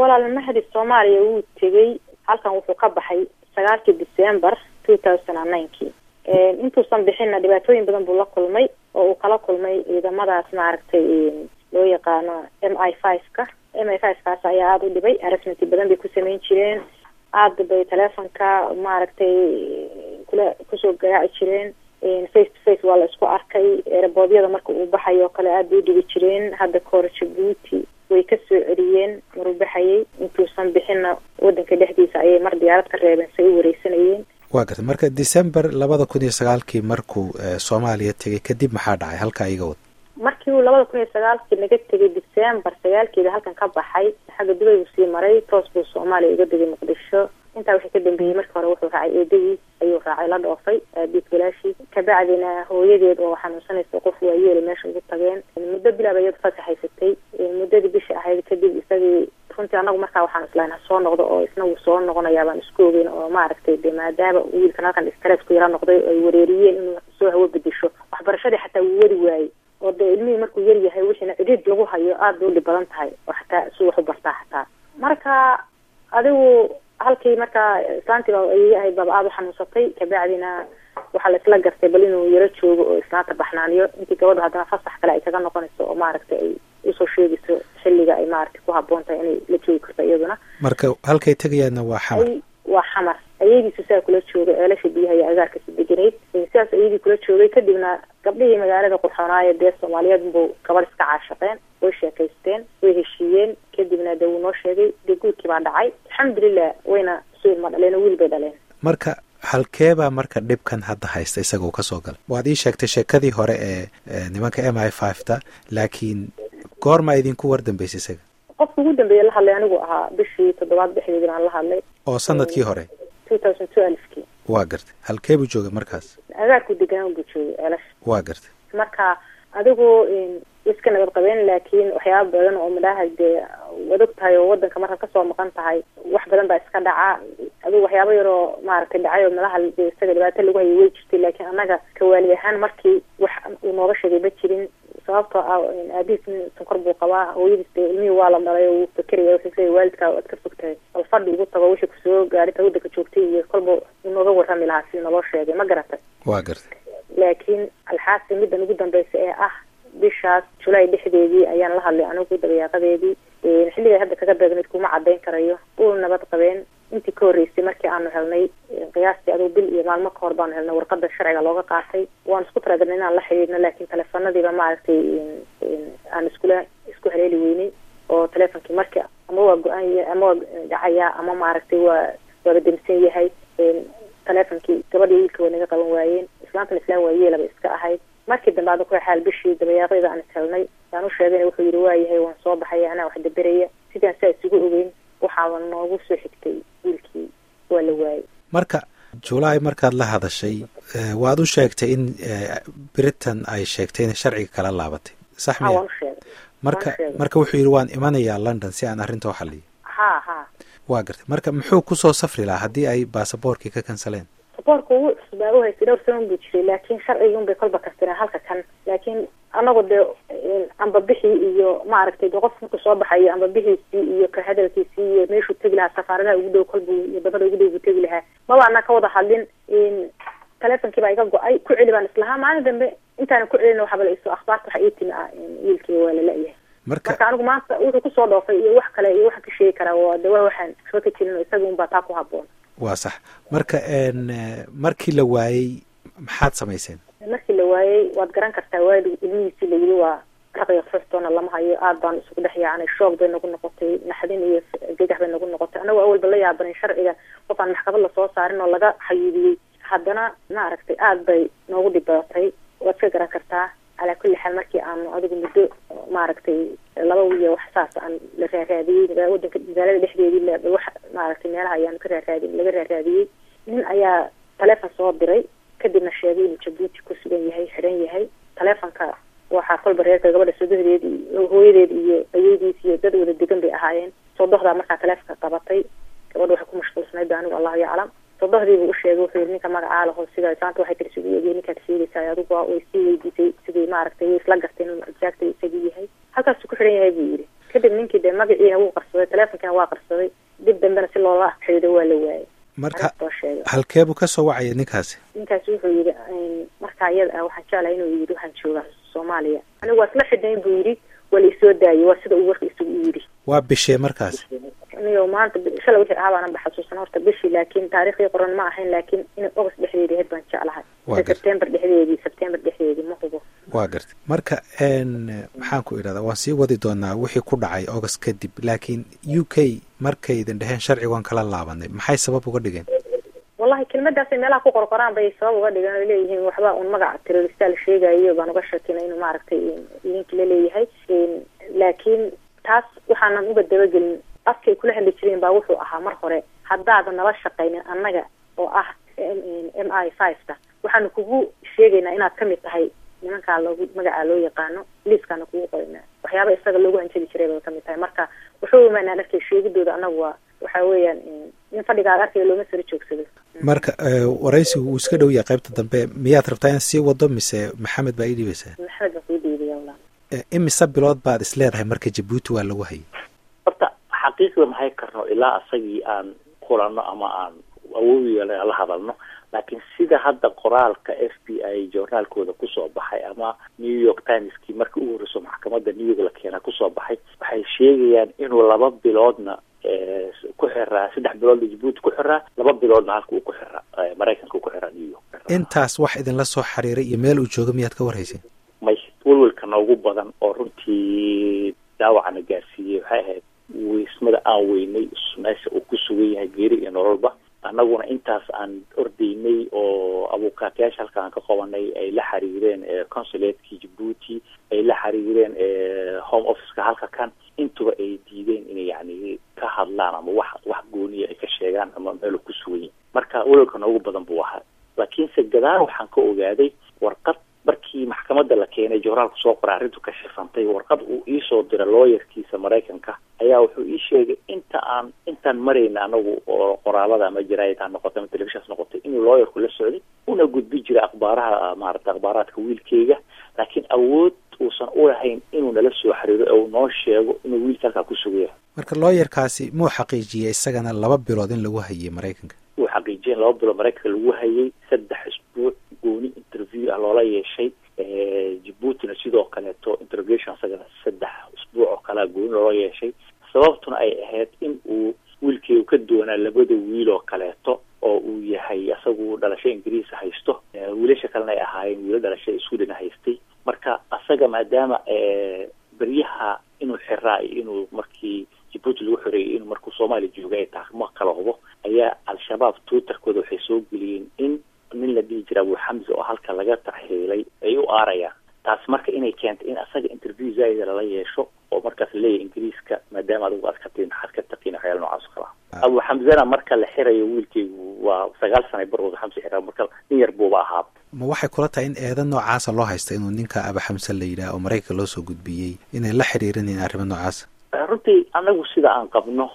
walaal mahdi soomaaliya wuu tegey halkan wuxuu ka baxay sagaalkii december two thousand and ninekii intuusan bixinna dhibaatooyin badan buu la kulmay oo uu kala kulmay ciidamadaas maaragtay loo yaqaano m i five ka m i five kaas ayaa aada u dhibay arasmenti badan bay ku sameyn jireen aada bay telefonka maaragtay kula kusoo garaaci jireen face to face waa la isku arkay ereboodyada marka uu baxayo oo kale aada bay u dhibi jireen hadda kahor jabuuti way ka soo celiyeen maruu baxayay intuusan bixinna wadanka dhexdiisa ayay mar diyaarad ka reebeen say u wareysanayeen waa gartay marka december labada kun iyo sagaalkii markuu soomaaliya tegay kadib maxaa dhacay halkaa iga wad markii uu labada kun iyo sagaalkii naga tegay december sagaalkeeda halkan ka baxay xagga dubay buu sii maray toos buu soomaaliya uga degay muqdisho intaa wixii ka dambeeyey markii hore wuxuu raacay eedadiis ayuu raacay la dhoofay aabiis walaashiis kabacdina hooyadeed oo xanuunsanaysa qof waayeela meesha ugu tageen muddo bilaab iyadu fasax haysatay muddadii bisha ahayd kadib isagii runtii anagu markaa waxaan islahayn ha soo noqdo oo isna wuu soo noqonayaa baan isku ogeyn oo maaragtay de maadaama wiilkan halkan stress ku yara noqday ay wareeriyeen inuu soo hawo bedesho waxbarashadii xataa wuu wari waayey oo dee ilmihii markuu yar yahay wixiina cidhiid lagu hayo aada bay u dhib badan tahay oo xataa si wax u bartaa xataa marka adigu halkii markaa islaantii baa ayay ahayd baaba aada u xanuunsatay kabacdina waxaa la isla gartay bal inuu yaro joogo oo islaanta baxnaaniyo intii gabadhu haddana fasax kale ay kaga noqonayso oo maaragtay ay usoo sheegayso xilliga ay maaragtay ku haboon tahay inay la joogi karto iyaduna marka halkay tegayaadna waa xamar waa xamar ayadiisu saa kula joogay ceelasha biyaha iyo agaarkasi deganayd sidaas ayadii kula joogay kadibna gabdhihii magaalada qurxoonaayo dee soomaaliyeed buu gabadh iska caashaqeen way sheekaysteen way heshiiyeen kadibna dee wuu noo sheegay dee guurkii baa dhacay alxamdulilah wayna su ilma dhaleen oo wiil bay dhaleen marka halkeebaa marka dhibkan hadda haysta isaga uu kasoo galay waad ii sheegtay sheekadii hore ee nimanka m i five ta laakiin goormaa idinku war dambeysay isaga qofka ugu dambeeya la hadlay anigu ahaa bishii toddobaad dhexdeedii baan la hadlay oo sanadkii hore two thousand two alfkii waa gartay halkee buu joogay markaas agaarku deganaan buu joogay ceelasha waa gartay marka adigu iska nabad qabeen laakiin waxyaaba badan oo midhaha dee waad og tahay oo wadanka markaad kasoo maqan tahay wax badan baa iska dhaca adigu waxyaaba yaroo maaragtay dhacay oo midhaha de isaga dhibaato lagu hayay way jirtay laakiin annaga kawaali ahaan markii wax uu nooga sheegay ma jirin sababtoo ah aabihiis nin sonkor buu qabaa hooyadiis de ilmihii waa la dhalay oo wuu fakeraya wuxuu leeyahy waalidkaa waad ka fog tahay bal fadhi ugu tago wixii kusoo gaadhita waddanka joogtay iyo kolba inooga warrami lahaa si naloo sheegay ma garatay waa gartay laakiin alxaasi middan ugu dambeysa ee ah bishaas julaay dhexdeedii ayaan la hadlay anigu dabayaaqadeedii xilligay hadda kaga beegnayd kuma cadayn karayo uu nabad qabeen intii ka horreysay markii aanu helnay qiyaastii aduu bil iyo maalmo kahor baanu helnay warqada sharciga looga qaatay waan isku talagalnay inaan la xidhiidhno laakiin teleefanadiiba maaragtay aan iskula isku haleeli weynay oo teleefonkii markii ama waa go-aan ama waa dhacayaa ama maaragtay waa waaba demsan yahay teleefonkii gabadhii wiilka waa naga qaban waayeen islaantan islaan waayeelaba iska ahayd markii dambe ada ku xaal bishii dabayaaqeeda aan ishelnay yaan u sheegayna wuxuu yidhi waayahay waan soo baxaya anaa wax daberaya sidaan saa isugu ogeyn waxaaba noogu soo xigtay wiilkii waa la waayey marka julaay markaad la hadashay waad u sheegtay in britain ay sheegtay inay sharciga kala laabatay sax miya waan u sheegay marka marka wuxuu yidhi waan imanayaa london si aan arrinta u xaliyo ha ha waa gartay marka muxuu kusoo safri lahaa haddii ay baasaboorkii ka kansaleen saboorka ugu cusbaa u haystay dhowr sanan buu jiray laakiin sharcigii unbay kolba kastireen halka kan laakiin anagu dee amba bixii iyo maaragtay de qof marku soo baxayo amba bixiisii iyo ka hadalkiisii iyo meeshuu tegi lahaa safaaradaha ugu dhow kolbu iyo badada ugu dhow buu tegi lahaa maba ana ka wada hadlin teleefonkii baa iga go-ay ku celi baan islahaa maalin dambe intaana ku celin waxaba la iso akhbaarta waxa ii timi ah wiilkii waa lala-yahay marka marka anigu maanta wuxuu kusoo dhoofay iyo wax kale iyo waxa ka sheegi karaa waa de waa waxaan waxba ka jirin oo isaga unbaa taa ku haboon waa sax marka markii la waayey maxaad samayseen markii la waayey waad garan kartaa waalid ilmihiisii la yidhi waa raqiya fuxtoona lama hayo aad baan isugu dhex yaacnay shoog bay nagu noqotay naxdin iyo gegax bay nagu noqotay anagoo awalba la yaabanin sharciga qof aan maxkamad lasoo saarin oo laga xayuudiyey haddana maaragtay aada bay noogu dhibaatay waad ka garan kartaa calaa kulli xaal markii aanu adigu muddo maaragtay laba wiya wax saas aan la raaraadiyey wadanka magaalada dhexdeedii wax maaragtay meelaha ayaanu ka raaraadin laga raaraadiyey nin ayaa taleefon soo diray kadibna sheegay inuu jabuuti ku sugan yahay xidhan yahay taleefonka waxaa kolba reerka gabadha sodohdeed iyo hooyadeed iyo ayeydiis iyo dad wada degan bay ahaayeen sodohdaa markaa taleefonka qabatay gabadha waxay ku mashquulsanayd ba anigu allahu yaclam sodohdiibuu u sheegay wuxuu yidhi ninka magacaa laho sida islaanta waxay kala isugu eegeen ninkaad sheegaysaa adigu way sii weydiisay sidii maaragtay way isla garteen inuu exactly isagii yahay halkaasuu ku xidhan yahay buu yidhi kadib ninkii dee magaciina wuu qarsaday teleefonkiina waa qarsaday dib dambena si loola xiriiro waa la waayay marka soo sheegay halkeebuu ka soo wacaya ninkaasi ninkaasi wuxuu yidhi markaa iyada ah waxaan jeclahay inuu yidhi waxaan joogaa soomaaliya anigu waa isla xidhayn buu yidhi waa la isoo daayay waa sida uu warka isugu yidhi waa bishee markaas niyo maanta shalay wixii ahaa baanan baxasuusan horta bishii laakiin taariikhdii qoran ma ahayn laakiin inay august dhexdeedii ahayd baan jeclahay Waa gartay. september dhexdeedii september dhexdeedii ma hubo waa gartay marka n maxaan ku idhahdaa waan sii wadi doonaa wixii ku dhacay august kadib laakiin u k markay idin dheheen sharci waan kala laabanay maxay sabab uga dhigeen wallahi kelmadaasay meelaha ku qorqoraan bay sabab uga dhigan oy leeyihiin waxba un magaca terrorista la sheegayo baan uga shakina inuu maaragtay idinki la leeyahay laakiin taas waxaanan uga dabagelin afkay kula hadli jireen baa wuxuu ahaa mar hore haddaadan nala shaqaynin annaga oo ah m i five ta waxaanu kugu sheegaynaa inaad kamid tahay nimankaa loogu magacaa loo yaqaano liiskaana kugu qorinaa waxyaaba isaga loogu hanjabi jiray bay kamid tahay marka wuxuu imaanaan arkay sheegidooda annagu waa waxa weeyaan in fadhigaaga arkaya looma sara joogsado marka eh, waraysigu uu iska dhow yahay qaybta dambe miyaad rabtaa in sii wado mise maxamed baa ii dhibaysaa maxamed baa kuu dhiibaya walaa Eh, imise bilood baad is leedahay marka jabuuti waa lagu hayay horta xaqiiqda maxay karno ilaa asagii aan kulanno ama aan awood yeelay aan la hadalno laakiin sida hadda qoraalka f b i journaalkooda kusoo baxay ama new york timeskii markii ugu horreyso maxkamadda new york la keena kusoo baxay waxay sheegayaan inuu laba biloodna eh, ku xiraa saddex biloodna jabuuti ku xiraa laba biloodna halka uu ku xiraa eh, maraykanka uu ku xiraa new york intaas wax idinla soo xiriiray iyo meel uu jooga miyaad ka warhayseen may welwelka noogu badan oo runtii daawacana gaarsiiyey waxay ahayd weysmada aan weynay meesha uu ku sugan yahay geeri iyo nololba annaguna intaas aan ordaynay oo abuukaatayaasha halka aan ka qabanay ay la xiriireen eh, consulatekii jabuuti ay la xiriireen eh, home officeka halka kan intuba ay diideen inay yani ka hadlaan ama wax wax gooniya ay ka sheegaan ama meel uu ku sugan yahay marka welwelka noogu badan buu ahaa laakiinse gadaal waxaan ka ogaaday warqad markii maxkamadda la keenay jooraalku soo qoray arrintu ka shifantay warqad uu iisoo diray looyarkiisa maraykanka ayaa wuxuu ii sheegay inta aan intaan marayna anagu oo qoraalada ama jaraayid ha noqotay ama telefishans noqotay inuu looyarku la socday una gudbi jiray akhbaaraha maarata akhbaaraadka wiilkeyga laakiin awood uusan u lahayn inuu nala soo xiriiro ee uu noo sheego inuu wiilka halkaa ku sugan yahay marka looyarkaasi muu xaqiijiyey isagana laba bilood in lagu hayay maraykanka uu xaqiijiyeen laba bilood maraykanka lagu hayay saddex isbuuc gooni interview ah loola yeeshay jabuutina sidoo kaleeto interrogation isagana saddex isbuuc oo kalea gooni loola yeeshay sababtuna ay ahayd in uu wiilkeedu ka doonaa labada wiil oo kaleeto oo uu yahay isagu dhalasho ingiriisa haysto wiilasha kalena ay ahaayeen wiilo dhalasho sweden haystay marka asaga maadaama beryaha inuu xiraa iyo inuu markii jabuuti lagu xoreeyay inuu markuu soomaaliya jooga ay tahay ma kala hubo ayaa al-shabaab twitterkooda waxay soo geliyeen in nin la dhihi jira abu xamza oo halka laga tarxiilay ay u aarayaan taas marka inay keentay in asaga interview zaaida lala yeesho oo markaas laleeyahay ingiriiska maadaama adigu aad ka tiin maxaad ka taqiin waxyaala noocaas oo kala ah abu xamzana marka la xirayo wiilkeygu waa sagaal sana bar abu xamza xiraa marka nin yar buuba ahaaba ma waxay kula tahay in eedan noocaasa loo haysta inuu ninka aba xamse la yidhaah oo maraykanka loo soo gudbiyey inay la xiriirinayeen arrimo noocaasa runtii anagu sida aan qabno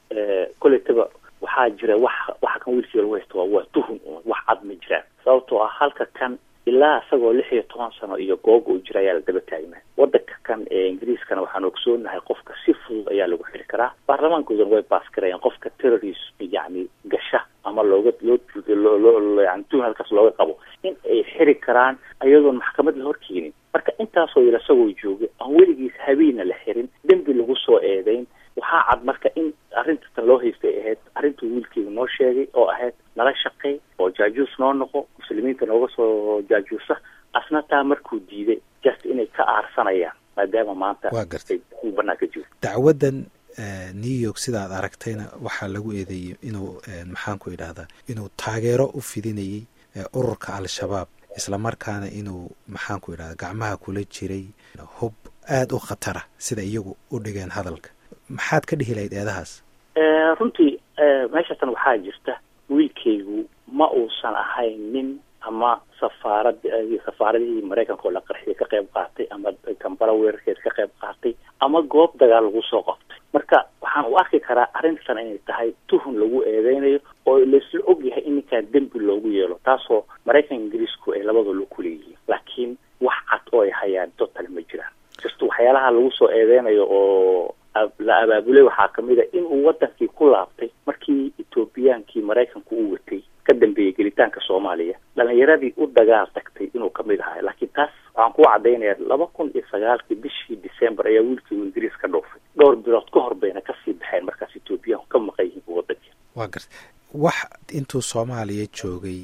koletaba waxaa jira wax waxa kan wiilkiiga lagu haysta waa waa tuhun wax cad ma jiraan sababtoo ah halka kan ilaa isagoo lix iyo toban sano iyo googa uu jira ayaa la daba taagnaa wadanka kan ee ingiriiskana waxaan ogsoonahay qofka si fudud ayaa lagu xiri karaa baarlamaankoodana way baas garayaan qofka terrorism yacni gasha ama looga loo loo yani tuhun halkaas looga qabo in ay xiri karaan ayadoon maxkamad la horkeenin marka intaasoo yar isagoo jooga aan weligiis habeena la xirin dembi lagu soo eedeyn waxaa cad marka in arrintan loo haystay ahayd arrintuu wiilkeyga noo sheegay oo ahayd nala shaqey oo jaajuus noo noqo muslimiinta nooga soo jaajuusa asna taa markuu diiday just inay ka aarsanayaan maadaama maanta waa gartay uu banaanka jiro dacwaddan new york sidaad aragtayna waxaa lagu eedeeyey inuu maxaan ku idhahdaa inuu taageero u fidinayey ururka al-shabaab islamarkaana inuu maxaan ku idhahdaa gacmaha kula jiray hub aada u khatara sida iyagu u dhigeen hadalka maxaad ka dhihi lahayd eedahaas runtii meeshatan waxaa jirta wiilkaygu ma uusan ahayn nin ama safaarad safaaradihii maraykanka oo la qarxiyay ka qayb qaatay ama kambala weerarkeeda ka qayb qaatay ama goob dagaal lagu soo qabtay marka waxaan u arki karaa arrintan inay tahay tuhun lagu eedeynayo oo laisla og yahay in ninkaan dembi loogu yeelo taasoo maraykan ingiriisku ay labadoola ku leeyihiin laakiin wax cad oo ay hayaan total ma jiraan just waxyaalaha lagu soo eedeynayo oo la abaabulay waxaa kamid a inuu wadankii ku laabtay markii etoobiyaankii maraykanku uu watay ka dambeeyey gelitaanka soomaaliya dhalinyaradii u dagaal tagtay inuu kamid ahay laakiin taas waxaan ku caddaynaya laba kun iyo sagaalkii bishii december ayaa wiilkii ingiriis ka dhoofay dhowr bilood ka hor bayna kasii baxeen markaas etoobiyaanku ka maqan yihiin wadankii waa garta wax intuu soomaaliya joogay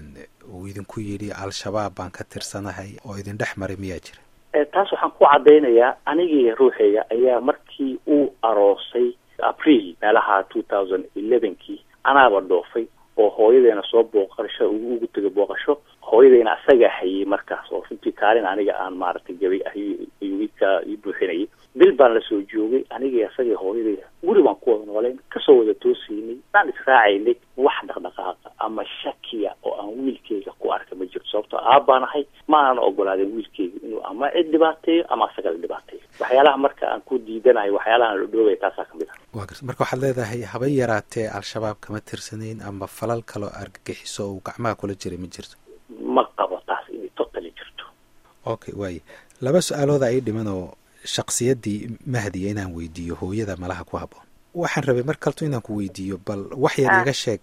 uu idinku yidhi al-shabaab baan ka tirsanahay oo idin dhex maray miyaa jira taas waxaan ku caddaynayaa anigii ruuxeyga ayaa markii uu aroosay april meelaha two thousand elevenkii anaaba dhoofay oo hooyadeena soo booqasho ugu tegay booqasho hooyadeyna asagaa hayay markaas oo runtii kaalin aniga aan maaragtay gabay ayuu ka ii buuxinayay bil baan lasoo joogay anigii asagii hooyadeyda guri baan ku wada noolayn kasoo wada toosaynay baan israacaynay wax dhaqdhaqaaqa ama shakiya oo aan wiilkeyga ku arka ma jirto sababtoo aabbaan ahay ma aanan ogolaadin wiilkeyga inuu ama cid dhibaateeyo ama asaga la dhibaateeyo waxyaalaha marka aan ku diidanahay waxyaalahaan la dhoogaya taasaa kamid ah waa garta marka waxaad leedahay haba yaraatee al-shabaab kama tirsanayn ama falal kaloo argagixiso uu gacmaha kula jiray ma jirto ma qabo taas inay totally jirto okay waaye laba su-aalooda ay dhiman oo shaksiyaddii mahdiya inaan weydiiyo hooyada malaha ku haboon waxaan rabay mar kalto inaan ku weydiiyo bal wax yar iga sheeg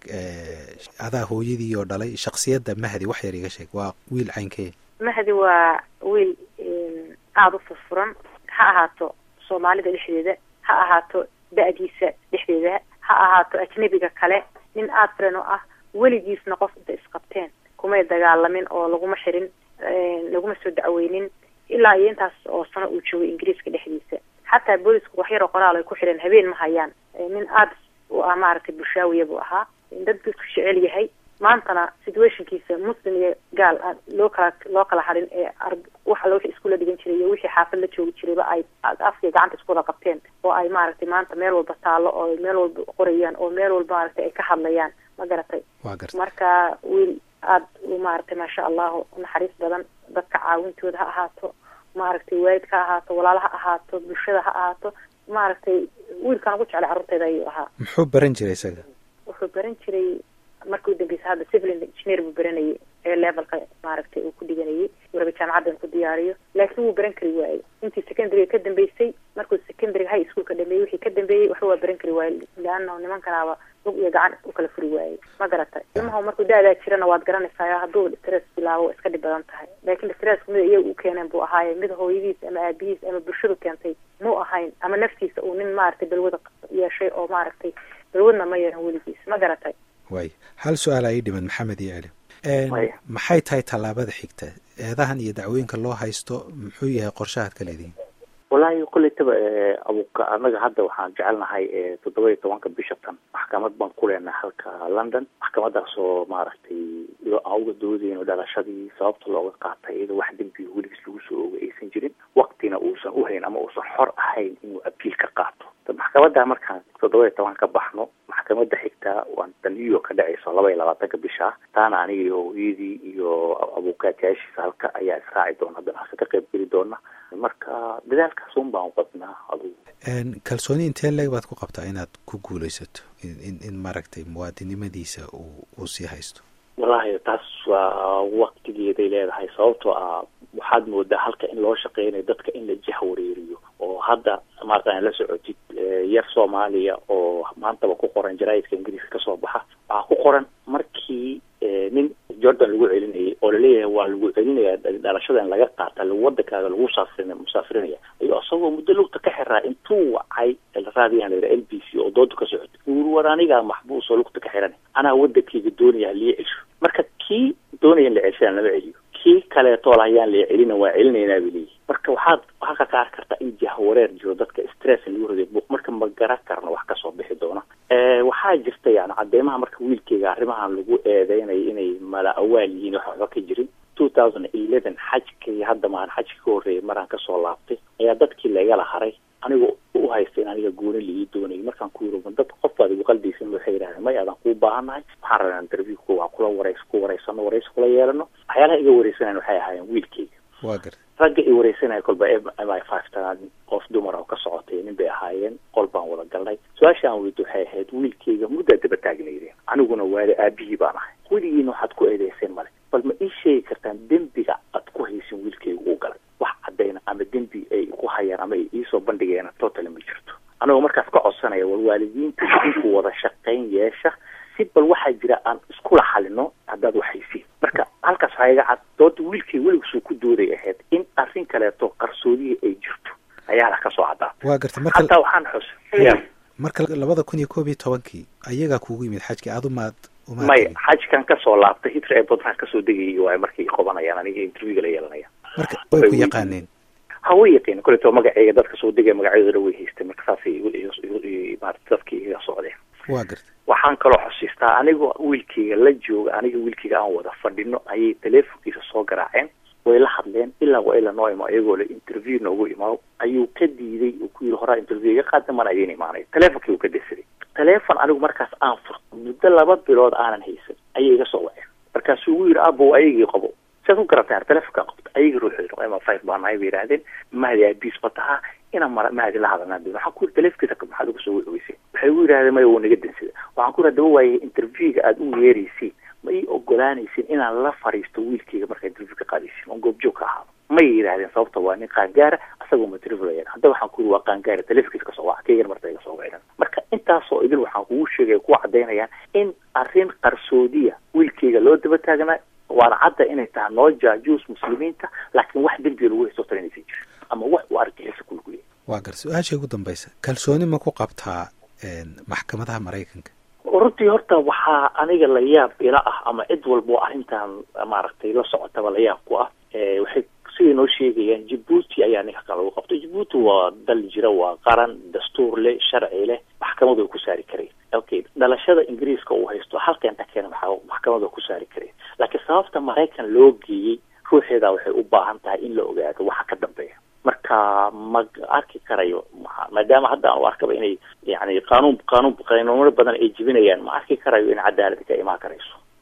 adaa hooyadii oo dhalay shaksiyadda mahdi wax yar iga sheeg waa wiil caynkee mahdi waa wiil aada u furfuran ha ahaato soomaalida dhexdeeda ha ahaato da-diisa dhexdeeda ha ahaato ajnebiga kale nin aada firan oo ah weligiisna qof inta isqabteen kumay dagaalamin oo laguma xirin laguma soo dacweynin ilaa iyo intaas oo sano uu joogay ingiriiska dhexdiisa xataa boolisku waxyaroo qoraal ay ku xidheen habeen ma hayaan nin aada u ah maaragtay bulshaawiya buu ahaa dad dadku jecel yahay maantana situationkiisa muslim iyo gaal loo kala loo kala hadhin ee wax alla wixii iskula dhigan jiray iyo wixii xaafad la joogi jirayba ay afkii gacanta isku wada qabteen oo ay maaragtay maanta meel walba taallo oo meel walba qorayaan oo meel walba maaragtay ay ka hadlayaan ma garatay marka wiil aada u maaragtay maasha allahu naxariis badan dadka caawintooda ha ahaato maaragtay waalidka ha ahaato walaala ha ahaato bulshada ha ahaato maaragtay wiilkaan ugu jeclay carruurteeda ayuu ahaa muxuu baran jiray isaga wuxuu baran jiray markii u dambeysa hadda civil engineer buu baranayay ee levelka maaragtay uu ku dhiganayay waraga jaamacaddan ku diyaariyo laakiin wuu baran kari waayey intii secondaryga ka dambeysay markuu secondaryga high schoolka dhameeyey wixii ka dambeeyey waxba waa baran kari waayey leanna nimankanaaba lug iyo gacan u kala furi waayey ma garatay ilmaha markuu da-daa jirana waad garanaysaa hadduu stress bilaabo waa iska dhib badan tahay laakiin stressku mid iyaga u keeneen buu ahaaye mid hooyadiis ama aabihiis ama bulshadu keentay muu ahayn ama naftiisa uu nin maaragtay balwada yeeshay oo maaragtay balwadna ma yeelan weligiis ma garatay waay hal su-aal aa ii dhiman maxamed iyo celi maxay tahay tallaabada xigta eedahan iyo dacwooyinka loo haysto muxuu yahay qorshahaad ka leedihin wallaahi koleytaba abuka anaga hadda waxaan jecelnahay toddoba iyo tobanka bisha tan maxkamad baan ku leenahay halka london maxkamadaas oo maaragtay aan uga doodeyno dhalashadii sababta looga qaatay iyadoo wax dembiga weligiis lagu soo oogay aysan jirin waktina uusan uhayn ama uusan xor ahayn inuu abiil ka qaato maxkamadda markaan toddoba iyo toban ka baxno maxkamadda xigtaa waan ta new york ka dhacayso laba iyo labaatanka bisha taana aniga iyo hooyadii iyo abukaatayaashiisa halka ayaa israaci doona haddana halka ka qayb geli doona marka dadaalkaas un baan qabnaa adugu kalsooni intee leeg baad ku qabtaa inaad ku guulaysato in in maaragtay muwaadinimadiisa uu uu sii haysto wallahi taas waa waktigeeday leedahay sababtoo ah waxaad moodaa halka in loo shaqeynayo dadka in la jahwareeriyo oo hadda maarata la socotid yar soomaaliya oo maantaba ku qoran jaraa'idka ingiriiska kasoo baxa waxaa ku qoran markii nin jordan lagu celinayay oo laleeyahay waa lagu celinaya dhalashadan laga qaata wadankaaga lagu saafrin musaafirinaya iyo isagoo muddo lugta ka xiraa intuu wacay raadiyan la l b c oo dooda ka socota uri war anigaa maxbuus oo lugta ka xiran anaa wadankayga doonaya halii celsho marka kii doonaya in la celshaan lama celiyo kii kaleetoo lahayaan la celina waa celinaynaa bay leeyihi marka waxaad halka ka arki kartaa in jahwareer jiro dadka stress lagu riday buuq marka ma garan karno wax kasoo bixi doona waxaa jirta yani cadeymaha marka wiilkeyga arrimahan lagu eedeynayo inay mala awaal yihiin wax waxba ka jirin two thousand eleven xajkii hadda maan xajki ka horreeyay maraan kasoo laabtay ayaa dadkii laigala haray aniga u haysta in aniga gooni laii doonayo markaan ku yiro dad qof baad igu qalbaysan waxay yidhahdeen may adaan kuu baahannahay waxaan rabaa interview ku waan kula warays ku waraysano waraysi kula yeelano waxyaalaha iga wareysanayan waxay ahaayeen wiilkeyga waa garta ragga i wareysanaya kolba m i five tanaad qof dumar oo ka socotay nin bay ahaayeen qol baan wada galnay su-aasha aan weydo waxay ahayd wiilkeyga muddaa daba taagnaydeen aniguna waali aabihii baan ahay weligiina waxaad ku eedeyseen male bal ma ii sheegi kartaan dembiga aad ku haysin wiilkeyga uu galay wax caddayna ama dembi ay ku hayaan ama ay iisoo bandhigeena totally ma jirto idinku idinku wada shaqayn yeesha si bal waxaa jira aan iskula xalino haddaad waxaysiin marka halkaas waxaa iga cad dooda wiilkay weligisuu ku dooday ahayd in arrin kaleeto qarsoodihii ay jirto ayaa ka soo caddaa waa gartay marka hataa waxaan xus marka labada kun iyo koob iyo tobankii ayagaa kugu yimid xajki aad umaad umaad may tegin. xajkan kasoo laabtay hitra ee badnaan kasoo degayay waayo markay qobanayaan aniga interviewga la yeelanaya marka way ku yaqaaneen ha way yaqiin koleto magaceyga dadka soo degaya magacyadooda way haystay marka saasay igu- igu- igu- igu- maarata dadkii iga socdeen waa gartay waxaan kaloo xusiistaa anigoo wiilkayga la jooga aniga wiilkayga aan wada fadhino ayay teleefonkiisa soo garaaceen way la hadleen ilaa waa ila noo imo iyagoo le interview noogu imaado ayuu ka diiday uu ku yiri horaa interview iga qaada mana idiin imaanay teleefonkii uu ka desaday teleefon anigu markaas aan furto muddo laba bilood aanan haysan ayay iga soo waceen markaasuu ugu yidhi abow ayagii qabo siaad u garatay ar telefonkaa qabta ayagii ruuxooda ma five baa nahay bay yidhaahdeen mahdi aabiis ba tahaa inaan mara mahdi la hadalnaa bi waxaan ku yidhi telefonkiisa qab maxaad uga soo weysay waxay ugu yidhahdeen maya wuu naga dansada waxaan ku yidhi daba waaye interviewga aada u yeeraysiin ma ii ogolaanaysin inaan la fariisto wiilkayga markaa interview ka qaadaysin oon goobjoog ka ahaado may yidhahdeen sababta waa nin qaangaara asagoo matrivlayan hadda waxaan ku yidhi waa qaangaara telefonkiisa kasoo waca kaygana marta iga soo wacdan marka intaasoo idil waxaan kugu sheegaya kuwa caddaynayaan in arrin qarsoodiya wiilkayga loo daba taagnaa waana cadda inay tahay noo jaajuus muslimiinta laakiin wax dembiga lagu haysto tara inaysan jirin ama wax uu argixisa kulgu yahay waa gar su-aasha ugu dambaysa kalsooni ma ku qabtaa een, maxkamadaha maraykanka runtii horta waxaa aniga la yaab ila ah ama cid walba oo arrintan maaragtay la socotaba la yaab ku ah Eh, waxay siday noo sheegayaan jabuuti ayaa ninka kan lagu qabtay jabuuti waa dal jira waa qaran dastuur leh sharci leh maxkamadu ay ku saari kareen okay dhalashada ingiriiska uu haysto halkeenta keena maxaa maxkamadu ay ku saari kareen laakiin sababta maraykan loo geeyey ruuxeeda waxay u baahan tahay in la ogaado waxa ka dambeeya marka ma arki karayo ma- maadaama hadda aan u arkaba inay yani qaanuun qaanuun qanuuno badan ay jibinayaan ma arki karayo in cadaalad ka imaan karayso